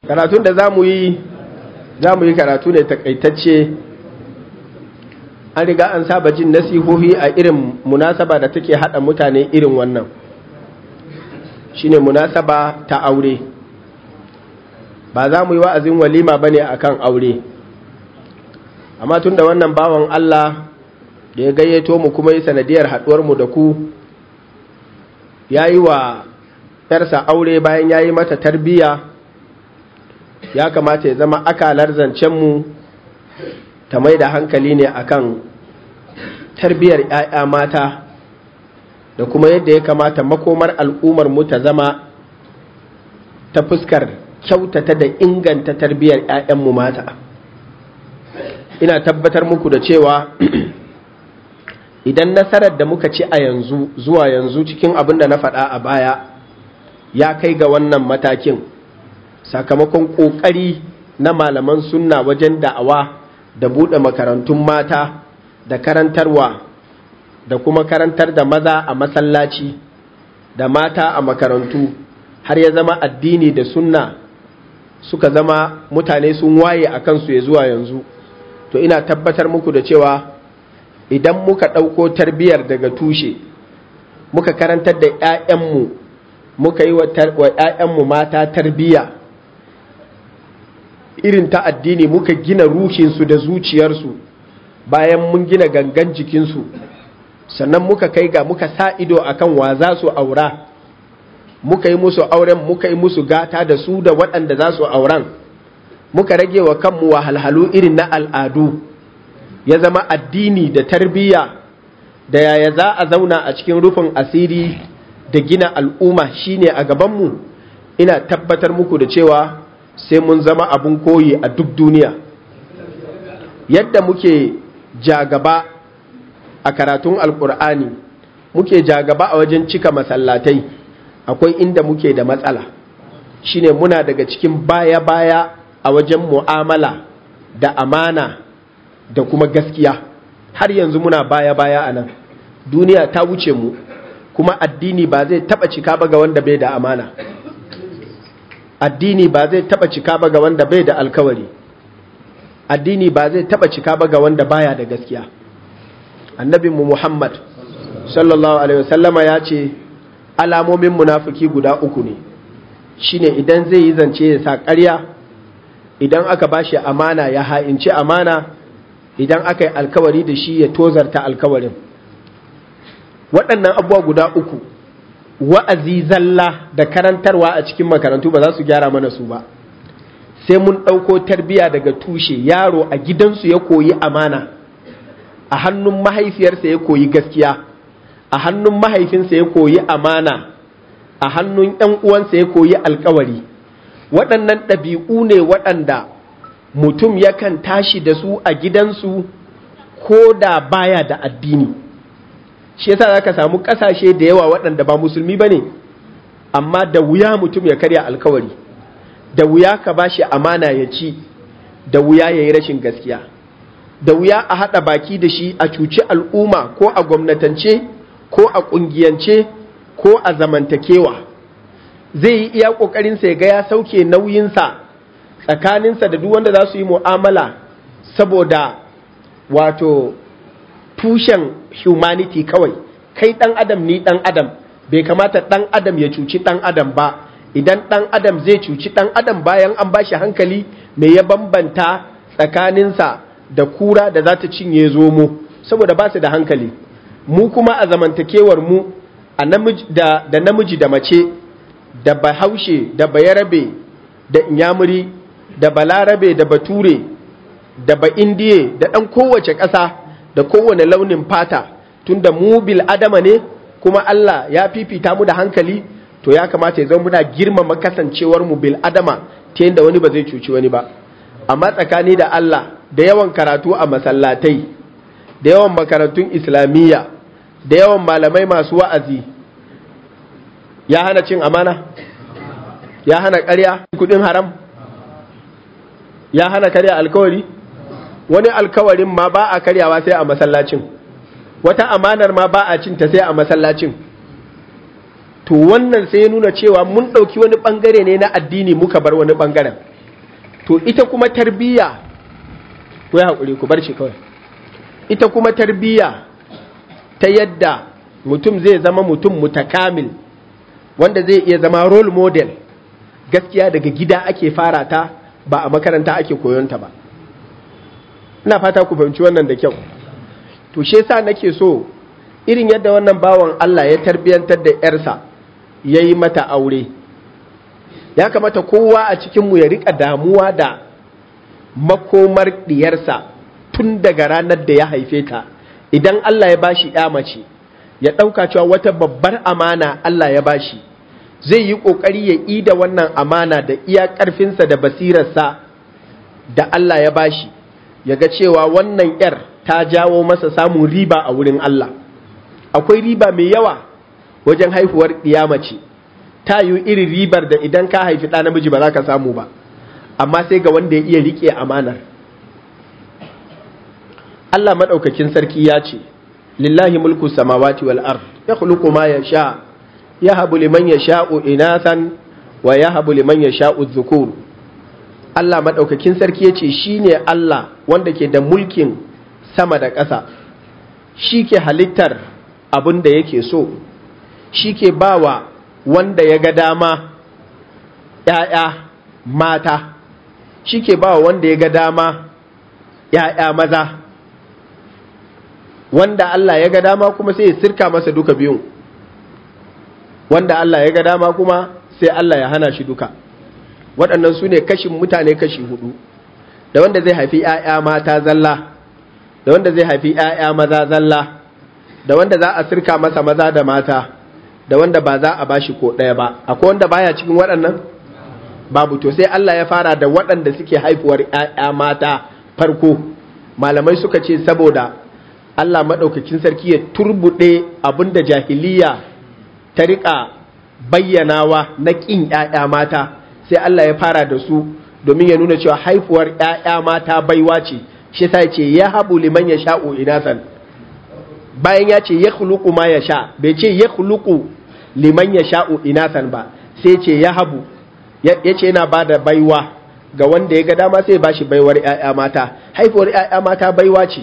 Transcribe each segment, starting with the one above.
karatun da za mu yi za mu yi karatu ne takaitacce an riga an saba jin nasihohi a irin munasaba da take hada mutane irin wannan shine munasaba ta aure ba za mu yi wa'azin walima ba ne akan aure amma tun da wannan bawan Allah da ya gayyato mu kuma yi sanadiyar haɗuwarmu da ku ya yi wa ‘yarsa aure bayan ya yi mata tarbiyya ya kamata ya zama akalar zancenmu ta mai da hankali ne akan tarbiyyar ‘ya'ya mata da kuma yadda ya kamata makomar al'ummar mu ta zama ta fuskar kyautata da inganta tarbiyyar ‘ya'yanmu mata ina tabbatar muku da cewa idan nasarar da muka ci a yanzu zuwa yanzu cikin abin da na faɗa a baya ya kai ga wannan matakin sakamakon ƙoƙari na malaman sunna wajen da'awa da buɗe makarantun mata da karantarwa da kuma karantar da maza a masallaci da mata a makarantu har ya zama addini da sunna suka zama mutane sun waye a kansu ya zuwa yanzu to ina tabbatar muku da cewa idan muka ɗauko tarbiyyar daga tushe muka karantar da 'ya'yanmu muka yi wa 'ya'yanmu mata tarbiyya irin ta addini muka gina ruhinsu da zuciyarsu bayan mun gina gangan jikinsu sannan muka kai ga muka sa ido akan wa za su aura muka yi musu auren muka yi musu gata da su da waɗanda za su auren muka rage wa kanmu wahalhalu irin na al'adu ya zama addini da tarbiyya da yaya za a zauna a cikin rufin asiri da gina al'umma shine a gabanmu ina tabbatar muku da cewa sai mun zama abun koyi a duk duniya yadda muke jagaba a karatun alkur'ani muke jagaba a wajen cika masallatai akwai inda muke da matsala shine muna daga cikin baya-baya a wajen mu'amala da amana da kuma gaskiya har yanzu muna baya-baya a nan duniya ta wuce mu kuma addini ba zai taba cika ba ga wanda bai da amana addini ba zai taba cika ba ga wanda bai da alkawari addini ba zai taba cika ba ga wanda baya da gaskiya annabinmu muhammad sallallahu alaihi wasallama ya ce alamomin munafiki guda uku ne shine idan zai yi zance ya sa ƙarya idan aka bashi amana ya ha'inci amana idan aka yi alkawari da shi ya tozarta alkawarin waɗannan abubuwa guda uku wa'azi zalla da karantarwa a cikin makarantu ba za su gyara mana su ba sai mun ɗauko tarbiya daga tushe yaro a gidansu ya koyi amana a hannun mahaifiyarsa ya koyi gaskiya a hannun mahaifinsa ya koyi amana a hannun ‘yan uwansa ya koyi alkawari waɗannan ɗabi'u ne waɗanda mutum yakan tashi da su a gidansu ko da baya da addini shi yasa za ka samu ƙasashe da yawa waɗanda ba musulmi ba ne amma da wuya mutum ya karya alkawari da wuya ka ba shi amana ya ci da wuya ya yi rashin gaskiya da wuya a haɗa baki da shi a cuci al'umma ko a gwamnatance ko a ƙungiyance ko a zamantakewa zai yi iya ƙoƙarinsa ya ga ya sauke nauyinsa tsakaninsa da duk wanda za su yi mu'amala saboda wato tushen humanity kawai kai ɗan adam ni ɗan adam bai kamata ɗan adam ya cuci ɗan adam ba idan ɗan adam zai cuci ɗan adam bayan an bashi hankali me ya bambanta tsakaninsa da kura da za ta cinye zomo saboda ba su da hankali mu kuma a zamantakewar mu da namiji da mace da bahaushe da bayarabe da inyamuri da balarabe da bature da ba indiye da ɗan kowace ƙasa da kowane launin fata tunda mu bil adama ne kuma Allah ya fifita mu da hankali to ya kamata ya zama muna girmama kasancewar mu bil adama ta yadda wani ba zai cuci wani ba amma tsakani da Allah da yawan karatu a masallatai da yawan makarantun islamiyya da yawan malamai masu wa'azi ya hana cin amana ya hana ƙarya kudin haram ya hana karya alkawari wani alkawarin ma ba a karyawa sai a masallacin wata amanar ma ba a cinta sai a masallacin to wannan sai ya nuna cewa mun ɗauki wani ɓangare ne na addini muka bar wani ɓangaren to ita kuma tarbiyya ku yi haƙuri ku bar shi kawai ita kuma tarbiyya ta yadda mutum zai zama mutum mutakamil wanda zai iya zama role model gaskiya daga gida ake fara ta ba a makaranta ake koyonta ba ina fata ku fahimci wannan da kyau to shi yasa nake so irin yadda wannan bawan Allah ya tarbiyantar da yarsa ya yi mata aure ya kamata kowa a cikinmu ya rika damuwa da makomar diyarsa tun daga ranar da ya haife ta idan Allah ya bashi ya mace ya ɗauka cewa wata babbar amana Allah ya bashi zai yi ƙoƙari ya ida wannan amana da iya ƙarfinsa da basirarsa da Allah ya bashi ya ga cewa wannan ‘yar ta jawo masa samun riba a wurin Allah akwai riba mai yawa wajen haihuwar mace ta yi irin ribar da idan ka haifi ɗa namiji ba za ka samu ba amma sai ga wanda ya iya riƙe amanar Allah maɗaukakin sarki ya ce lillahi mulku samawati wal ard ya khuluqu ma yasha yahabu liman yasha'u inathan wa yahabu liman yasha'u dhukur Allah maɗaukakin sarki ya ce shine Allah wanda ke da mulkin sama da ƙasa shi ke halittar abin da yake so shi ke bawa wanda ya ga dama ‘ya'ya mata shi ke bawa wanda ya ga dama ‘ya'ya maza wanda Allah ya ga dama kuma sai ya sirka masa duka biyun wanda Allah ya ga dama kuma sai Allah ya hana shi duka waɗannan su ne kashin mutane kashi hudu da wanda zai haifi ‘ya'ya mata zalla da wanda zai haifi ‘ya'ya maza zalla da wanda za a sirka masa maza da mata da wanda ba za a bashi ko ɗaya ba akwai wanda baya cikin waɗannan babu to sai Allah ya fara da waɗanda suke haifuwar ‘ya'ya mata farko malamai suka ce saboda Allah maɗaukakin sarki ya turbuɗe abin da jahiliya ta riƙa bayyanawa na ƙin ‘ya'ya mata sai Allah ya fara da su domin ya nuna cewa haifuwar ‘ya'ya mata baiwa ce shi sa ce ya habu liman ya sha'o inasan bayan ya ce ya khuluqu ma ya sha bai ce ya khuluqu liman ya sha'o inasan ba sai ce ya habu ya ce yana ba da baiwa ga wanda ya ga dama sai ba shi baiwar ‘ya'ya mata haifuwar ‘ya'ya mata baiwa ce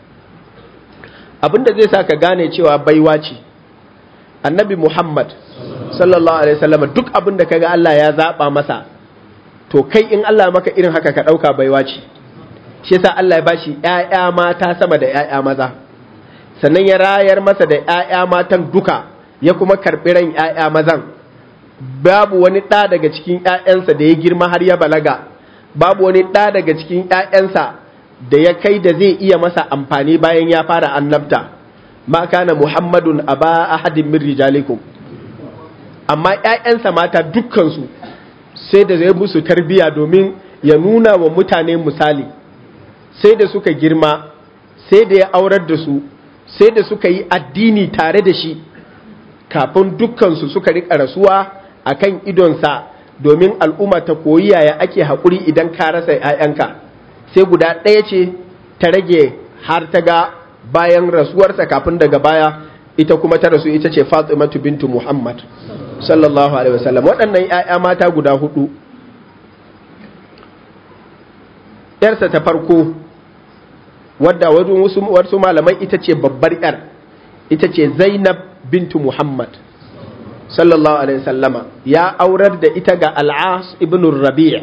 abinda zai sa ka gane cewa baiwa ce annabi muhammad sallallahu alaihi wasallam duk abinda ka ga Allah ya zaba masa to kai in Allah maka irin haka ka ɗauka baiwa ce shi yasa Allah ya bashi ‘ya'ya mata sama da ‘ya'ya maza sannan ya rayar masa da ‘ya'ya matan duka ya kuma karɓi ran ‘ya'ya mazan babu wani ɗa daga cikin ‘ya'yansa da ya girma har ya balaga babu wani ɗa daga cikin ‘ya'yansa da ya kai da zai iya masa amfani bayan ya fara annabta ma kana muhammadun aba ahadin min rijalikum amma ‘ya'yansa mata dukkansu sai da zai musu tarbiya domin ya nuna wa mutane misali sai da suka girma sai da ya aurar da su sai da suka yi addini tare da shi kafin dukkansu suka rika rasuwa a kan idonsa domin al'umma ta koyi yaya ake haƙuri idan ka rasa ‘ya'yanka sai guda ɗaya ce ta rage har ta ga bayan rasuwarsa kafin daga baya ita kuma ta rasu ita ce fatimatu bintu muhammad sallallahu alaihi wasallam waɗannan ‘ya'ya mata guda hudu ‘yarsa ta farko wadda wasu malamai ita ce babbar ‘yar ita ce zainab bintu muhammad sallallahu alaihi wasallama ya aurar da ita ga al'as ibn rabi'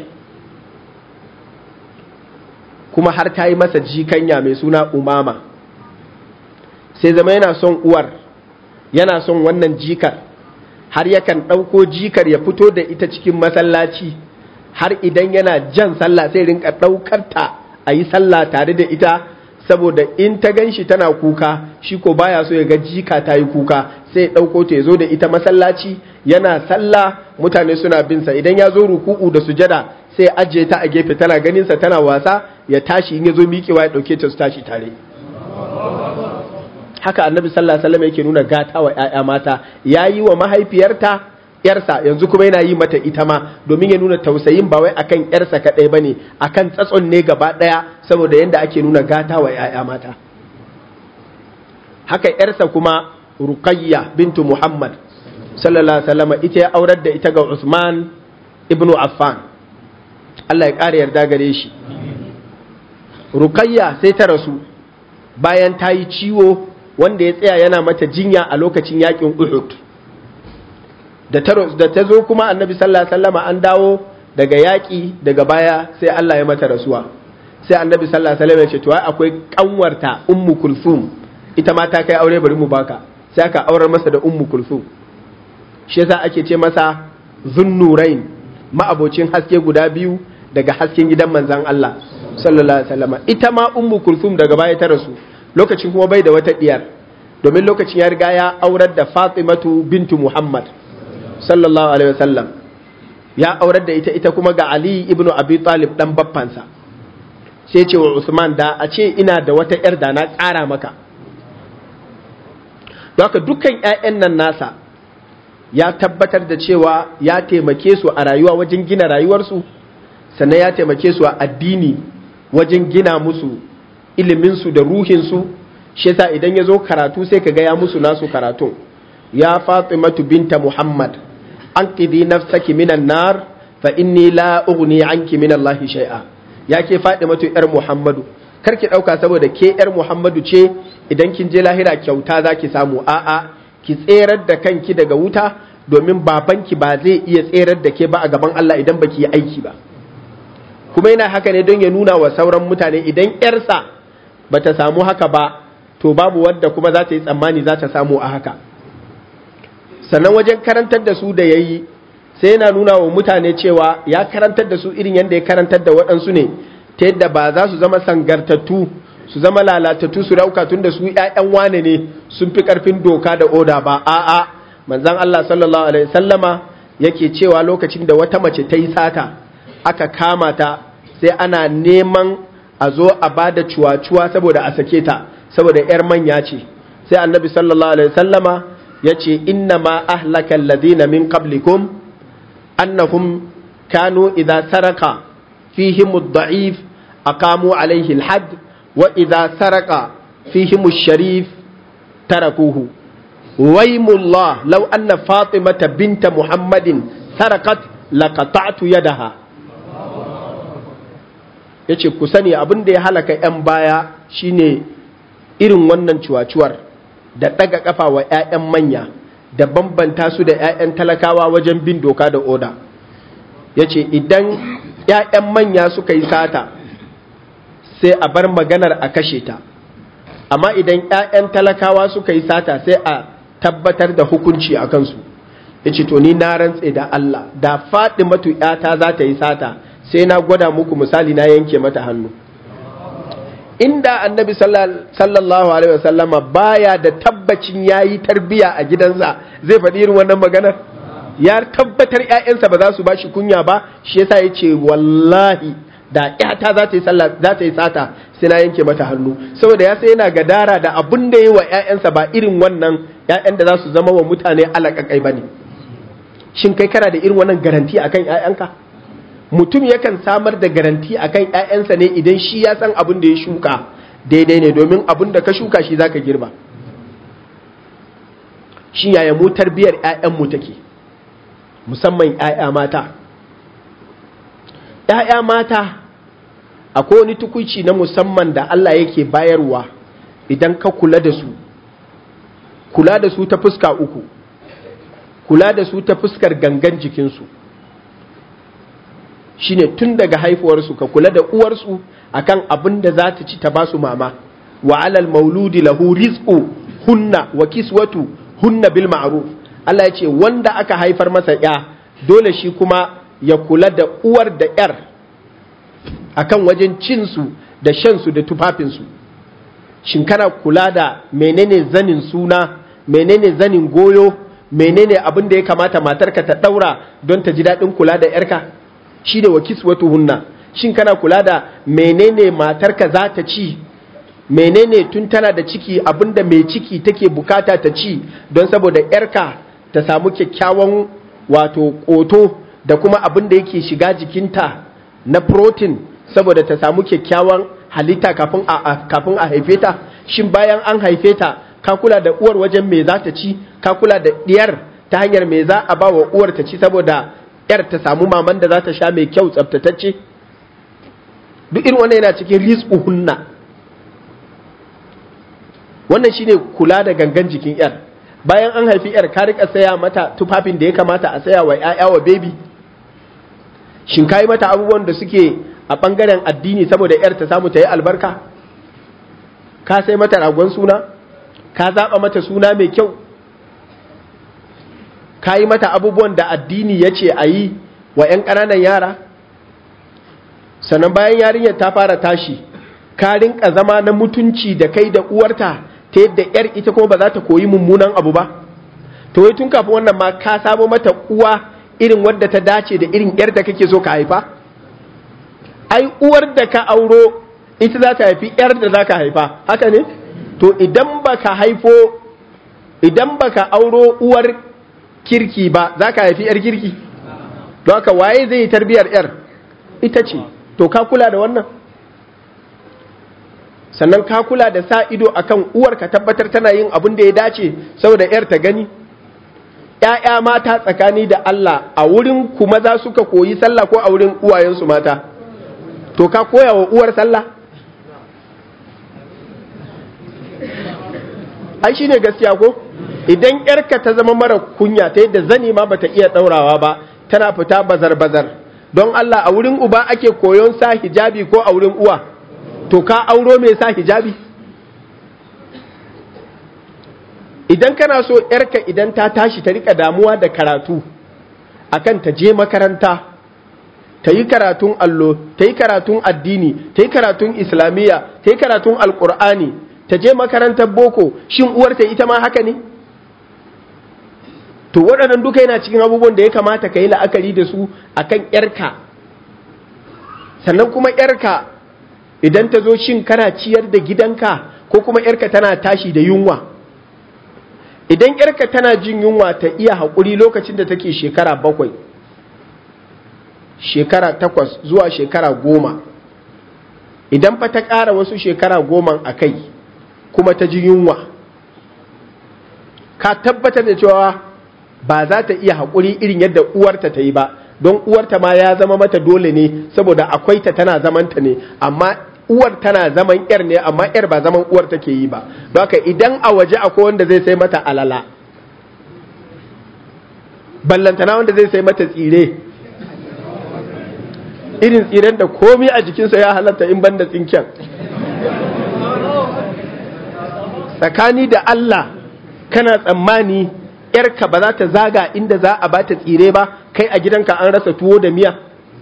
kuma har ta yi masa jikanya mai suna umama sai zama yana son uwar yana son wannan jikar har yakan ɗauko jikar ya fito da ita cikin masallaci har idan yana jan sallah sai rinka ɗaukar ta a yi sallah tare da ita saboda in ta gan shi tana kuka shi ko baya so ya ga jika ta yi kuka sai ya ɗauko ta ya zo da ita masallaci yana sallah mutane suna bin sa idan ya zo ruku'u da sujada sai ajiye ta a gefe tana ganin sa tana wasa ya tashi in ya zo miƙewa ya ɗauke ta su tashi tare haka annabi sallallahu alaihi wasallam yake nuna gata wa ƴaƴa mata yayi wa mahaifiyarta yarsa yanzu kuma yana yi mata ita ma domin ya nuna tausayin ba wai akan yarsa kadai bane akan tsatson ne gaba daya saboda yanda ake nuna gata wa ƴaƴa mata haka yarsa kuma ruqayya bintu muhammad sallallahu alaihi wasallam ita ya aurar da ita ga usman ibnu affan Allah ya ƙara yarda gare shi Rukayya sai ta rasu bayan ta yi ciwo wanda ya tsaya yana mata jinya a lokacin yakin Uhud da ta zo kuma annabi sallallahu alaihi wasallama an dawo daga yaƙi daga baya sai Allah ya mata rasuwa sai annabi sallallahu alaihi wasallam ya ce to akwai kanwarta ummu kulsum ita ma ta kai aure bari mu baka sai aka aurar masa da ummu kulsum shi yasa ake ce masa zunnurain ma'abocin haske guda biyu daga hasken gidan manzon Allah sallallahu alaihi wasallam ita ma ummu kulsum daga baya ta rasu lokacin kuma bai da wata diyar domin lokacin ya riga ya aurar da Fatimatu bintu Muhammad sallallahu alaihi wasallam ya aurar da ita ita kuma ga Ali ibnu Abi Talib dan baffansa sai ce wa Usman da a ce ina da wata ‘yar da na ƙara maka. Doka dukkan ‘ya'yan nan nasa ya tabbatar da cewa ya taimake su a rayuwa wajen gina rayuwarsu, sannan ya taimake su a addini wajen gina musu iliminsu da ruhinsu, shi yasa idan ya zo karatu sai ka gaya musu nasu karatu. Ya Fatimatu binta Muhammad, an ƙidi nafsaki minan nar fa inni la ughni anki min Allah shay'a. ya ke faɗi matu ‘yar Muhammadu, kar ki ɗauka saboda ke ‘yar Muhammadu ce idan kin je lahira kyauta za ki samu a'a ki tserar da kanki daga wuta domin babanki ba zai iya tserar da ke ba a gaban Allah idan baki yi aiki ba. Kuma yana haka ne don ya nuna wa sauran mutane idan ‘yarsa ba ta samu haka ba, to babu wadda kuma za ta yi tsammani za ta samu a haka. Sannan wajen karantar da su da ya yi sai yana nuna wa mutane cewa ya karantar da su irin yadda ya karantar da waɗansu ne ta yadda ba za su zama sangartattu su zama lalatattu su rauka tun da su ‘ya'yan wane ne sun fi ƙarfin doka da oda ba a'a manzan Allah sallallahu alaihi sallama yake cewa lokacin da wata mace ta yi sata aka kama ta sai ana neman a zo a ba da cuwa-cuwa saboda a sake ta saboda ‘yar manya ce sai annabi sallallahu alaihi sallama ya ce inna ma ahlaka alladhina min qablikum أنهم كانوا إذا سرق فيهم الضعيف أقاموا عليه الحد وإذا سرق فيهم الشريف تركوه ويم الله لو أن فاطمة بنت محمد سرقت لقطعت يدها yace ku sani abin da ya halaka 'yan baya shine irin wannan cuwacuwar da ɗaga ƙafa wa 'ya'yan manya da bambanta su da 'ya'yan talakawa wajen bin doka da oda ya ce idan 'ya'yan manya suka yi sata sai a bar maganar a kashe ta amma idan 'ya'yan talakawa suka yi sata sai a tabbatar da hukunci a kansu ya ce to ni na rantse da Allah da faɗi matu 'yata za ta yi sata sai na gwada muku misali na yanke mata hannu inda annabi sallallahu alaihi wasallama baya da tabbacin yayi tarbiya a gidansa zai faɗi irin wannan maganar ya tabbatar ƴaƴansa ba za su bashi kunya ba shi yasa yace wallahi da ƴata za ta yi sallah za ta yi sata sai na yanke mata hannu saboda ya sai yana gadara da abin da yi wa ƴaƴansa ba irin wannan ƴaƴan da za su zama wa mutane alaƙaƙai bane shin kai kana da irin wannan garanti akan ƴaƴanka mutum yakan samar da garanti akan ‘ya'yansa ne idan shi ya san abin da ya shuka daidai ne domin abin da ka shuka shi za ka girba shi yaya mu tarbiyar ‘ya'yanmu take musamman ‘ya'ya mata ‘ya'ya mata akwai wani tukuci na musamman da Allah yake bayarwa idan ka kula da su kula da su ta fuska uku kula da su ta fuskar gangan jikinsu shine tun daga haifuwarsu ka kula da uwarsu akan abin da za ta ci ta basu mama wa alal mauludi lahu rizqu hunna wa kiswatu hunna bil ma'ruf Allah ya ce wanda aka haifar masa ya dole shi kuma ya kula da uwar da yar akan wajen cin su da shan su da tufafin su shin kana kula da menene zanin suna menene zanin goyo menene abin da ya kamata matarka ta daura don ta ji daɗin kula da yarka shi da wakis wata hunna shin kana kula da menene matarka za ta ci menene tun tana da ciki abinda mai ciki take bukata ta ci don saboda yarka ta samu kyakkyawan wato koto da kuma abin da yake shiga jikinta na protein saboda ta samu kyakkyawan halitta kafin a kafin a haife ta shin bayan an haife ta ka kula da uwar wajen me za ta ci ka kula da diyar ta hanyar me za a ba wa uwar ta ci saboda yar ta samu maman da za ta sha mai kyau tsaftatacce duk irin wannan yana cikin rizquhunna wannan shine kula da gangan jikin yar bayan an haifi yar ka rika saya mata tufafin da ya kamata a saya wa ƴaƴa wa baby shin kai mata abubuwan da suke a bangaren addini saboda yar ta samu ta yi albarka ka sai mata ragon suna ka zaba mata suna mai kyau ka yi mata abubuwan da addini ya ce a yi wa 'yan ƙananan yara sannan bayan yarinyar ta fara tashi ka rinka zama na mutunci da kai da uwarta ta yadda 'yar ita kuma ba za ta koyi mummunan abu ba to wai tun kafin wannan ma ka samo mata uwa irin wadda ta dace da irin 'yar da kake so ka haifa ai uwar da ka auro ita za ta haifi 'yar da za ka haifa haka ne to idan baka haifo idan baka auro uwar kirki ba za ka haifi 'yar kirki don haka waye zai yi tarbiyar 'yar ita ce to ka kula da wannan sannan ka kula da sa ido akan uwar ka tabbatar tana yin abin da ya dace saboda 'yar ta gani ‘ya'ya mata tsakani da Allah a wurin ku maza suka koyi sallah ko a wurin uwayensu mata to ka koya wa uwar sallah ai shine gaskiya ko idan yarka ta zama mara kunya ta yadda zani ma bata iya daurawa ba tana fita bazar bazar don Allah a wurin uba ake koyon sa hijabi ko a wurin uwa to ka auro mai sa hijabi idan kana so yarka idan ta tashi ta rika damuwa da karatu akan ta je makaranta ta yi karatun allo ta yi karatun addini ta yi karatun islamiyya ta yi karatun alkur'ani ta je makarantar boko shin uwarta ita ma haka ne to waɗannan duka yana cikin abubuwan da ya kamata ka yi la'akari da su akan yarka sannan kuma yarka idan ta zo shin kana ciyar da gidanka ko kuma yarka tana tashi da yunwa idan yarka tana jin yunwa ta iya haƙuri lokacin da take shekara bakwai shekara takwas zuwa shekara goma idan fa ta ƙara wasu shekara goma a kai kuma ta ji yunwa ka tabbatar da cewa ba za ta iya haƙuri irin yadda uwarta ta yi ba don uwarta ma ya zama mata dole ne saboda akwai ta tana zamanta ne amma uwar tana zaman yar ne amma yar ba zaman uwar take yi ba don haka idan a waje akwai wanda zai sai mata alala ballantana wanda zai sai mata tsire irin tsiren da komi a jikinsa ya halatta in banda tsinken tsakani da Allah kana tsammani yarka ba za ta zaga inda za a bata tsire ba kai a gidanka an rasa tuwo da miya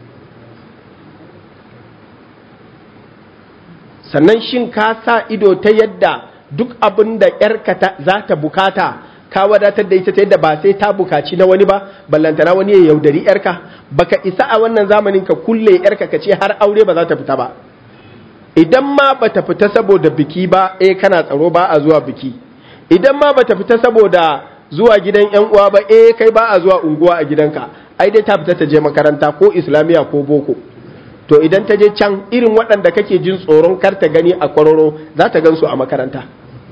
sannan shin ka sa ido ta yadda duk abin da yarka za ta bukata ka wadatar da ita ta yadda ba sai ta bukaci na wani ba ballantana wani ya yaudari yarka baka isa a wannan zamanin ka kulle yarka ka ce har aure ba za ta fita ba idan ma bata fita saboda biki ba eh kana tsaro ba a zuwa biki idan ma bata fita saboda zuwa gidan yan uwa ba eh kai ba a zuwa unguwa a gidanka ai dai ta fita ta je makaranta ko islamiya ko boko to idan ta je can irin waɗanda kake jin tsoron kar ta gani a kwararo za ta gansu a makaranta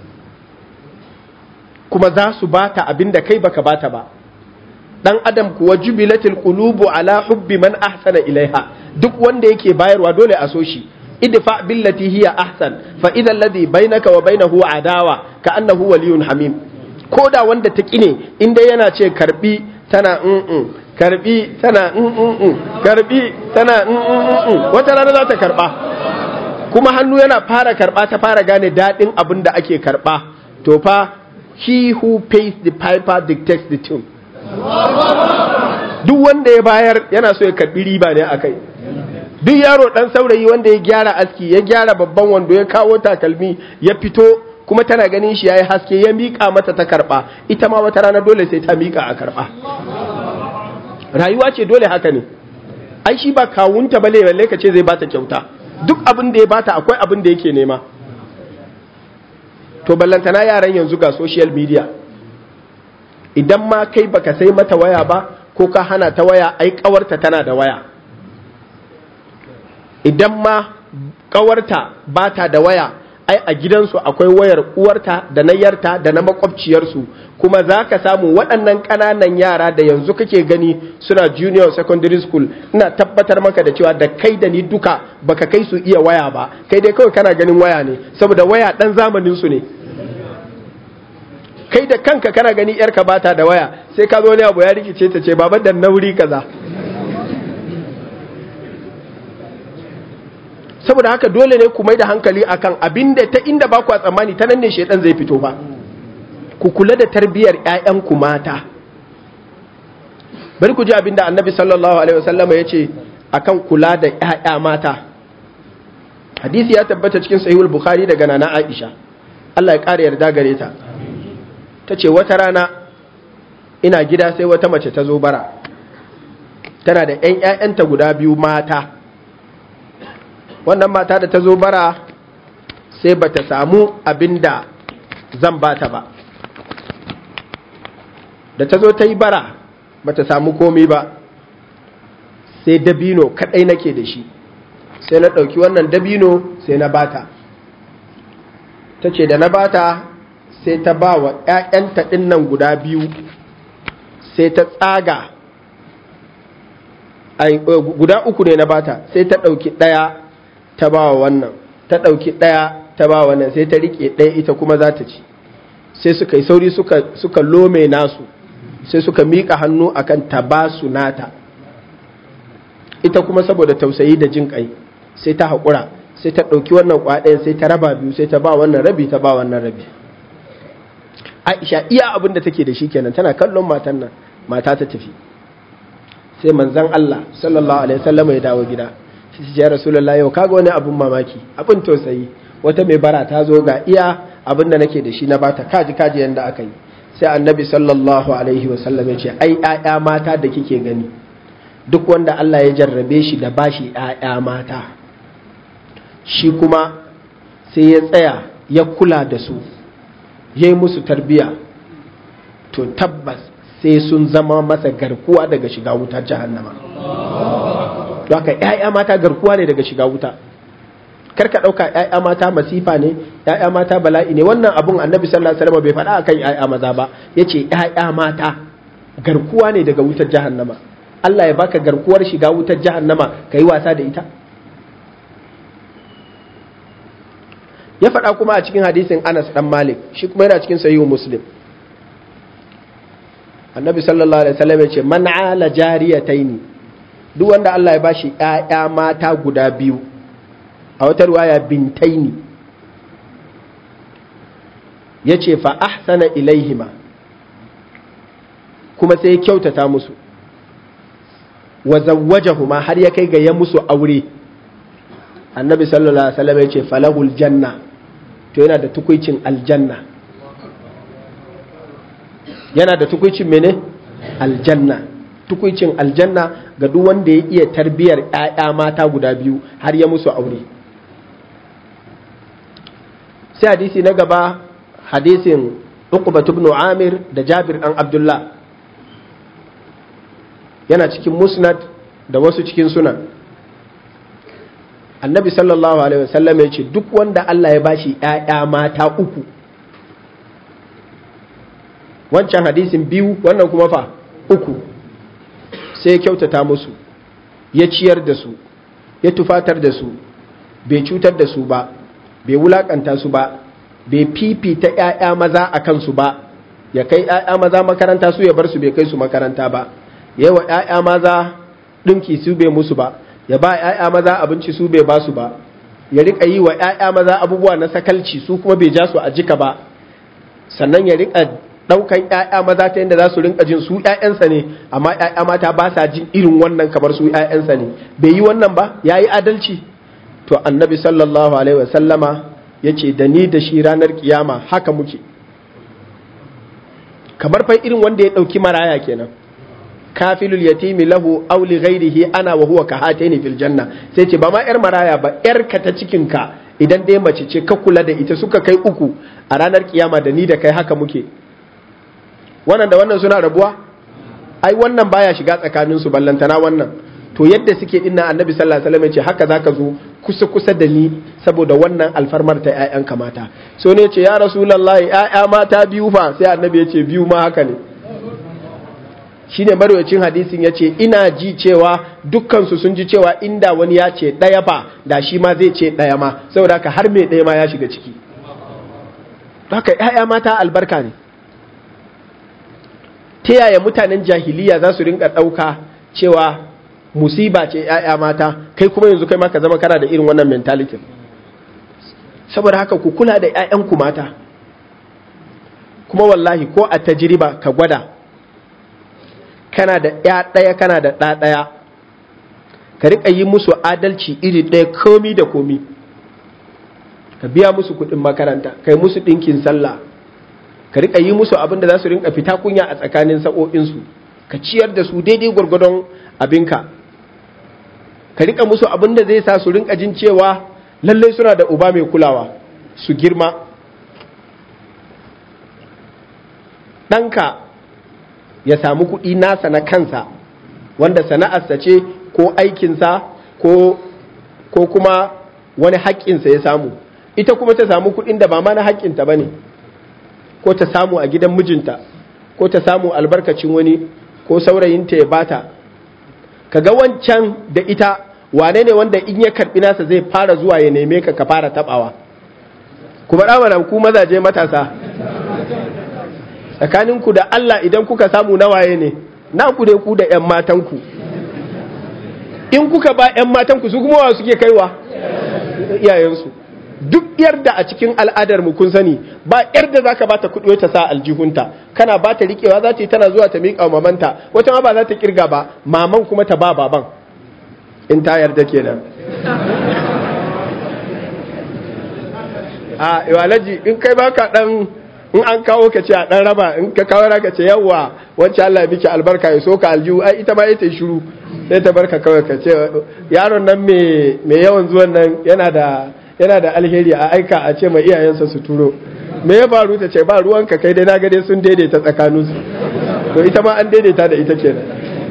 kuma za su bata abin da kai baka bata ba dan adam kuwa jubilatil qulubu ala hubbi man ahsana ilaiha duk wanda yake bayarwa dole a so shi idfa billati hiya ahsan fa idha alladhi bainaka wa bainahu adawa ka annahu waliyyun hamim ko da wanda ta kine inda yana ce karbi tana mm karbi tana mm karbi tana mm wata rana za ta karba kuma hannu yana fara karba ta fara gane dadin abin da ake karba to fa he who pays the piper dictates the tune duk wanda ya bayar yana so ya karbi riba ne akai duk yaro dan saurayi wanda ya gyara aski ya gyara babban wando ya kawo takalmi ya fito kuma tana ganin shi yayi haske ya mika mata ta karba ita ma wata rana dole sai ta mika a karba rayuwa ce dole haka ne ai shi ba kawunta bale balle ka ce zai bata kyauta duk abin da ya bata akwai abin da yake nema to ballantana yaran yanzu ga social media idan ma kai baka sai mata waya ba ko ka hana ta waya ai kawarta tana da waya idan ma kawarta ba ta da waya ai a gidansu akwai wayar uwarta da na yarta da na makwabciyarsu kuma za ka samu waɗannan ƙananan yara da yanzu kake gani suna junior secondary school ina tabbatar maka da cewa da kai da ni duka baka kai su iya waya ba kai dai kawai kana ganin waya ne saboda waya ɗan zamanin su ne kai da kanka kana gani yarka bata da waya sai ka zo ne abu ya rikice ta ce baban da nauri kaza saboda haka dole ne ku mai da hankali akan abinda ta inda ba ku tsammani ta nan ne shaidan zai fito ba ku kula da tarbiyyar ƴaƴanku mata bari ku ji abinda annabi sallallahu alaihi wasallam ya ce akan kula da ƴaƴa mata hadisi ya tabbata cikin sahihul bukhari daga nana aisha Allah ya ƙara yarda gare ta ta ce wata rana ina gida sai wata mace ta zo bara tana da ƴan ƴaƴanta guda biyu mata wannan mata da ta zo bara sai ba ta samu abin da zan ba ta ba da ta zo ta yi bara ba ta samu komi ba sai dabino kadai nake da shi sai na ɗauki wannan dabino sai na bata ta ce da na bata sai ta ba wa ‘ya'yanta ɗinnan guda biyu sai ta tsaga guda uku ne na bata sai ta ɗauki ɗaya ta ba wa wannan ta ɗauki ɗaya ta ba wannan sai ta riƙe ɗaya ita kuma za ta ci sai suka yi sauri suka, suka lome nasu sai suka miƙa hannu akan ta ba su nata ita kuma saboda tausayi da jin ƙai sai ta haƙura sai ta ɗauki wannan kwaɗayan sai ta raba biyu sai ta ba wannan rabi ta ba wannan rabi aisha iya abin da take da shi kenan tana kallon matan nan mata ta tafi sai manzon Allah sallallahu alaihi wasallam ya dawo gida sai ya rasulullah yau kaga wani abun mamaki abin tausayi wata mai bara ta zo ga iya abin da nake da shi na bata kaji kaji yanda aka yi sai annabi sallallahu alaihi wasallam ya ce ai ƴaƴa mata da kike gani duk wanda Allah ya jarrabe shi da bashi ƴaƴa mata shi kuma sai ya tsaya ya kula da su ya yi musu tarbiya to tabbas sai sun zama masa garkuwa daga shiga wutar jahannama haka ‘ya'ya mata garkuwa ne daga shiga wuta karka ɗauka ‘ya'ya mata masifa ne ‘ya'ya mata bala'i ne wannan abun annabi sallallahu alaihi wasallam bai faɗa akan ‘ya'ya maza ba ya ce ‘ya'ya mata garkuwa ne daga wutar jahannama Allah ya baka garkuwar shiga wutar jahannama ka yi wasa da ita ya faɗa kuma a cikin hadisin Anas dan Malik shi kuma yana cikin sahihu Muslim Annabi sallallahu alaihi wasallam ya ce man ala jariyataini duk wanda Allah ya bashi ƴaƴa mata guda biyu a wata riwaya bintaini yace fa ahsana ilaihima kuma sai ya kyautata musu wa zawwajahuma har ya kai ga ya musu aure annabi sallallahu alaihi wasallam ya ce falahul janna to yana da tukuicin aljanna yana da tukuicin mene aljanna tukuicin aljanna ga duk wanda ya iya tarbiyar ƴaƴa mata guda biyu har ya musu aure sai hadisi na gaba hadisin Uqba ibn Amir da Jabir dan Abdullah yana cikin musnad da wasu cikin sunan annabi sallallahu alaihi wasallam ya ce duk wanda Allah ya bashi ‘ya'ya mata uku wancan hadisin biyu wannan kuma fa uku sai ya kyautata musu ya ciyar da su ya tufatar da su bai cutar da su ba bai wulakanta su ba bai fifita ‘ya'ya maza a kansu ba ya kai ‘ya'ya maza makaranta su ya bar su bai kai su makaranta ba yawa ‘ya'ya maza ɗinki su bai musu ba ya ba ‘ya'ya maza abinci su bai ba su ba ya riƙa yi wa ‘ya'ya maza abubuwa na sakalci su kuma bai ja su a jika ba sannan ya riƙa ɗaukan ‘ya'ya maza ta yadda za su rinƙa jin su ‘ya'yansa ne amma ‘ya'ya mata ba sa jin irin wannan kamar su ‘ya'yansa ne bai yi wannan ba ya yi adalci to annabi sallallahu alaihi wasallama ya ce da ni da shi ranar kiyama haka muke kamar fa irin wanda ya ɗauki maraya kenan kafilul yatimi lahu aw li ghairihi ana wa huwa kahataini fil janna sai ce ba ma yar maraya ba yar ka ta cikin ka idan dai mace ce ka kula da ita suka kai uku a ranar kiyama da ni da kai haka muke wannan da wannan suna rabuwa ai wannan baya shiga tsakanin su ballantana wannan to yadda suke dinnan annabi sallallahu alaihi wasallam ya ce haka zaka zo kusa-kusa da ni saboda wannan alfarmar ta 'ya'yanka mata so ne ce ya rasulallah 'ya'ya mata biyu fa sai annabi ya ce biyu ma haka ne shine marwacin hadisin ya ce ina ji cewa dukkansu sun ji cewa inda wani ya ce ɗaya fa da shi ma zai ce ɗaya ma saboda haka har mai ɗaya ma ya shiga ciki haka 'ya'ya mata albarka ne ta yaya mutanen jahiliya za su rinka ɗauka cewa musiba ce ‘ya'ya mata kai kuma yanzu kai ma ka zama kana da irin wannan mentality saboda haka ku kula da ‘ya'yanku mata kuma wallahi ko a tajiriba ka gwada kana da ‘ya ɗaya kana da ɗa ɗaya ka riƙa yi musu adalci iri ɗaya komi da komi ka biya musu kuɗin makaranta kai musu ɗinkin sallah ka riƙa yi musu abin da za su rinka fita kunya a tsakanin sa'o'insu ka ciyar da su daidai gwargwadon abinka ka rika musu abin da zai sa su rinka jin cewa lallai suna da uba mai kulawa su girma ɗanka ya samu kuɗi nasa na kansa wanda sana'arsa ce ko aikinsa ko, ko kuma wani haƙƙinsa ya samu ita kuma ta samu kuɗin da ba ma na haƙƙinta ba ne ko ta samu a gidan mijinta ko ta samu albarkacin wani ko saurayinta ya bata kaga wancan da ita wane ne wanda in ya karbi nasa zai fara zuwa ya neme ka ka fara tabawa kuma da ku mazaje matasa tsakaninku da Allah idan kuka samu nawaye ne na ku dai ku da ƴan matanku in kuka ba ƴan matanku su kuma wa suke kaiwa iyayensu duk yarda a cikin al'adar mu kun sani ba yarda zaka bata kuɗi ta sa aljihunta kana bata rikewa za ta yi tana zuwa ta miƙa wa mamanta wata ma ba za ta kirga ba maman kuma ta ba baban in ta yarda kenan a iwalaji in kai baka dan in an kawo ka ce a dan raba in ka kawo ka ce yawwa wacce Allah ya miki albarka ya soka aljihu ai ita ma ita shiru sai ta barka kawai ka ce yaron nan mai yawan zuwan nan yana da yana da alheri a aika a ce mai iyayensa su turo me ya faru ta ce ba ruwanka kai dai na gade sun daidaita tsakaninsu to ita ma an daidaita da ita kenan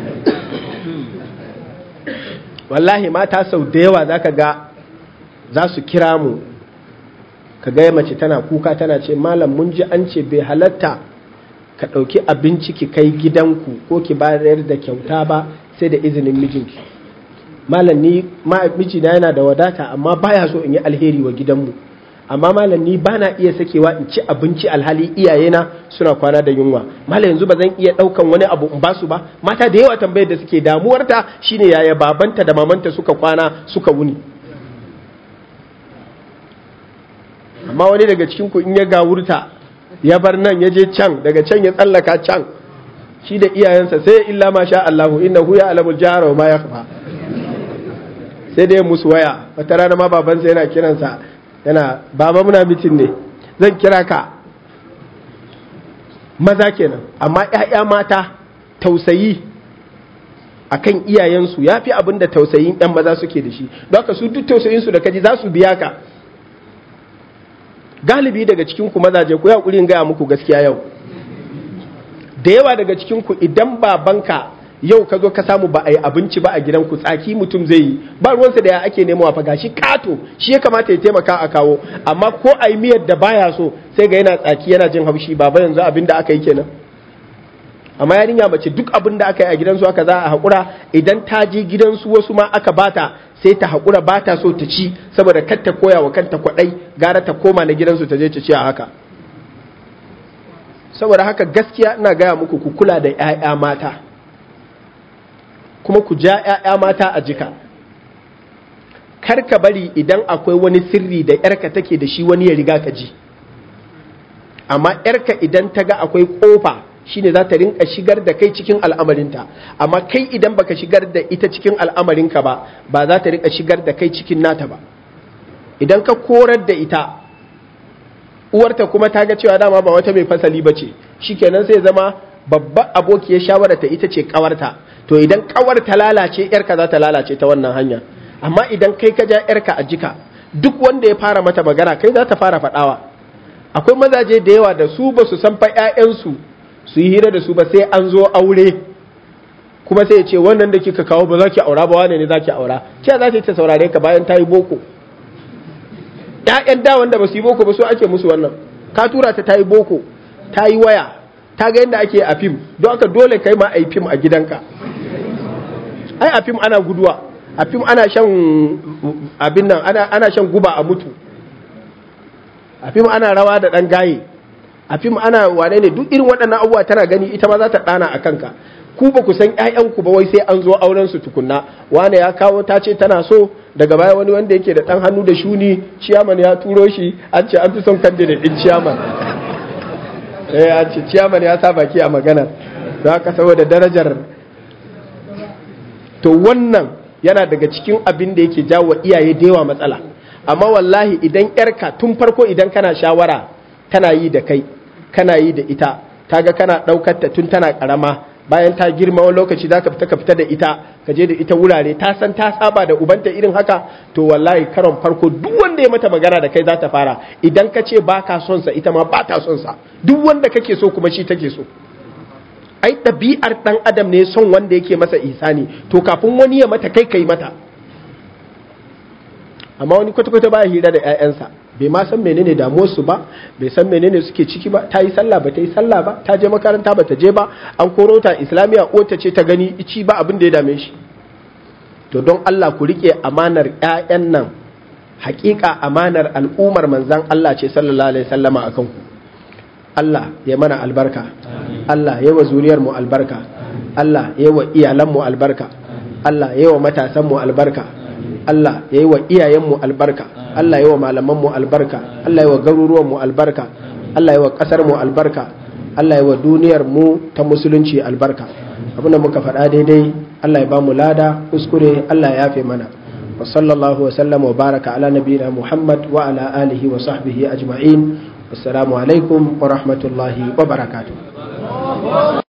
wallahi mata sau da yawa za ka ga za su kira mu ka gaya mace tana kuka tana ce malam mun ji an ce bai halatta ka ɗauki abinci ki kai gidanku ko ki bayar da kyauta ba sai da izinin mijinki malam ni mijina yana da wadata amma baya so in yi alheri wa gidanmu amma malam ni bana iya sakewa in ci abinci alhali iyayena suna kwana da yunwa malam yanzu ba zan iya daukan wani abu in basu ba mata da yawa tambayar da suke damuwarta shine yaya babanta da mamanta suka kwana suka wuni amma wani daga cikin ku in ya gawurta ya bar nan ya je can daga can ya tsallaka can shi da iyayensa sai illa ma sha Allahu innahu ya alamul jahara wa ma yakhfa sai dai musu waya wata rana ma babansa yana kiransa yana baba muna mitin ne zan kira ka maza kenan amma ‘ya'ya mata tausayi akan iyayensu ya fi abin da tausayin ‘yan maza suke da shi don ka su duk tausayinsu da kaji za su biya ka galibi daga cikinku mazaje ku ya gaya muku gaskiya yau da yawa daga cikinku idan babanka yau ka zo ka samu ba a yi abinci ba a gidanku tsaki mutum zai yi ba ruwansa da ya ake nemawa fa gashi kato shi ya kamata ya taimaka a kawo amma ko a yi miyar da baya so sai ga yana tsaki yana jin haushi baba yanzu abin da aka yi kenan amma yarinya mace duk abin da aka yi a gidansu aka za a haƙura idan ta je gidansu wasu ma aka bata sai ta haƙura ba ta so ta ci saboda kar ta koya wa kanta kwaɗai gara ta koma na gidansu ta je ta ci a haka saboda haka gaskiya ina gaya muku ku kula da 'ya'ya mata kuma ku ja 'ya'ya mata a jika kar ka bari idan akwai wani sirri da 'yarka take da shi wani ya riga ka ji amma 'yarka idan ta ga akwai ƙofa shine za ta rinka shigar da kai cikin al'amarinta amma kai idan baka shigar da ita cikin al'amarinka ba ba za ta rinka shigar da kai cikin nata ba idan ka korar da ita uwarta kuma ta ga cewa dama ba wata mai fasali ba ce shikenan sai zama babban abokiyar shawararta ita ce kawarta to idan kawar ta lalace yarka za ta lalace ta wannan hanya amma idan kai ka ja yarka a jika duk wanda ya fara mata magana kai za ta fara faɗawa akwai mazaje da yawa da su ba su san fa 'ya'yansu su yi hira da su ba sai an zo aure kuma sai ya ce wannan da kika kawo ba za ki aura ba wane ne za ki aura ce za ta saurare ka bayan ta yi boko ‘ya'yan da wanda ba su yi boko ba su ake musu wannan ka tura ta ta yi boko ta yi waya ta ga yadda ake a fim don aka dole kai ma a yi fim a gidanka ai a fim ana guduwa a fim ana shan abin nan ana shan guba a mutu a fim ana rawa da ɗan gaye a fim ana wane ne duk irin waɗannan abubuwa tana gani ita ma za ta ɗana a kanka ku ba ku san ƴaƴanku ba wai sai an zo auren su tukunna wane ya kawo ta ce tana so daga baya wani wanda yake da ɗan hannu da shuni ciyaman ya turo shi an ce an fi son candidate ɗin ciyaman eh an ce ciyaman ya sa baki a maganar don haka saboda darajar to wannan yana daga cikin abin da yake jawo iyaye da yawa matsala amma wallahi idan yarka tun farko idan kana shawara tana yi da kai kana yi da ita kaga kana ɗaukar ta tun tana ƙarama bayan ta girma wani lokaci za ka fita ka fita da ita ka je da ita wurare ta san ta saba da ubanta irin haka to wallahi karon farko duk wanda ya mata magana da kai za ta fara idan ka ce ba ka son sa ita ma ba ta son sa duk wanda kake so kuma shi take so ai ɗabi'ar ɗan adam ne son wanda yake masa ihsani to kafin wani ya mata kai kai mata amma wani kwata-kwata baya hira da 'ya'yansa bai ma san menene damuwarsu ba bai san menene suke ciki ba ta yi sallah ba ta yi sallah ba ta je makaranta ba ta je ba an koro ta islamiyya ta ce ta gani ici ba abin da ya dame shi to don Allah ku rike amanar 'ya'yan nan hakika amanar al'ummar manzan Allah ce sallallahu alaihi sallama akan ku Allah ya mana albarka Allah ya wa zuriyar mu albarka Allah ya wa iyalan mu albarka Allah ya wa matasan mu albarka Allah ya yi wa iyayenmu albarka Allah ya yi wa malamanmu albarka Allah ya yi wa garuruwanmu albarka Allah ya yi wa ƙasarmu albarka Allah ya yi wa duniyar mu ta musulunci albarka abin da muka faɗa daidai Allah ya ba mu lada kuskure Allah ya yafe mana wa sallallahu wa sallam wa baraka ala nabiyina Muhammad wa ala alihi wa sahbihi ajma'in assalamu alaikum wa rahmatullahi wa barakatuh